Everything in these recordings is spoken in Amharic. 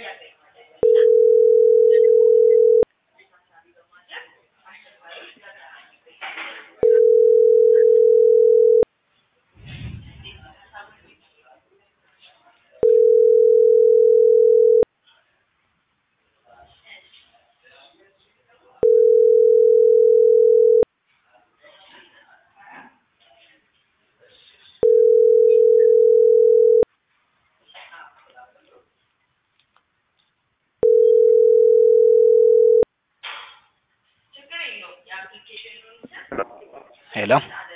ሄሎ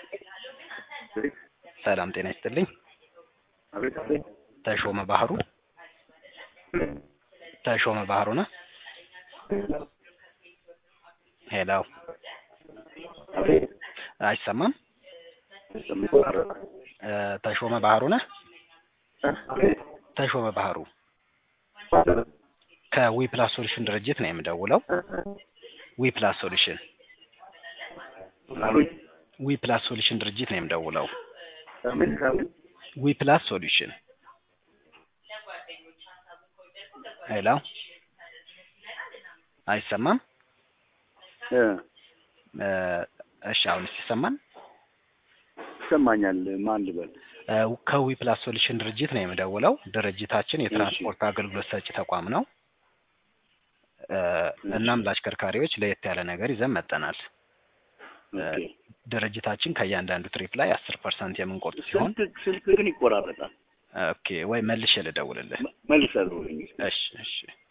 ሰላም ጤና ይስጥልኝ። አቤት አቤት። ተሾመ ባህሩ ተሾመ ባህሩ ነህ? ሄሎ አቤት። አይሰማም? ይቆራረጣል። እ ተሾመ ባህሩ ነህ? አቤት። ተሾመ ባህሩ ከዊ ፕላስ ሶሉሽን ድርጅት ነው የምደውለው። ዊ ፕላስ ሶሉሽን አሉኝ። ዊ ፕላስ ሶሉሽን ድርጅት ነው የምደውለው። ከምን ከምን? ዊ ፕላስ ሶሉሽን ሄሎ አይሰማም? እ እ እሺ አሁንስ ይሰማል? ይሰማኛል። ማን ልበል? እ ከዊ ፕላስ ሶሉሽን ድርጅት ነው የምደውለው። ድርጅታችን የትራንስፖርት አገልግሎት ሰጪ ተቋም ነው። እ እናም ለአሽከርካሪዎች ለየት ያለ ነገር ይዘን መጠናል። እ ኦኬ። ድርጅታችን ከእያንዳንዱ ትሪፕ ላይ አስር ፐርሰንት የምንቆርጥ ሲሆን ስልክ ስልክ ግን ይቆራረጣል። ኦኬ ወይ መልሼ ልደውልልህ። መልሰህ እሺ እሺ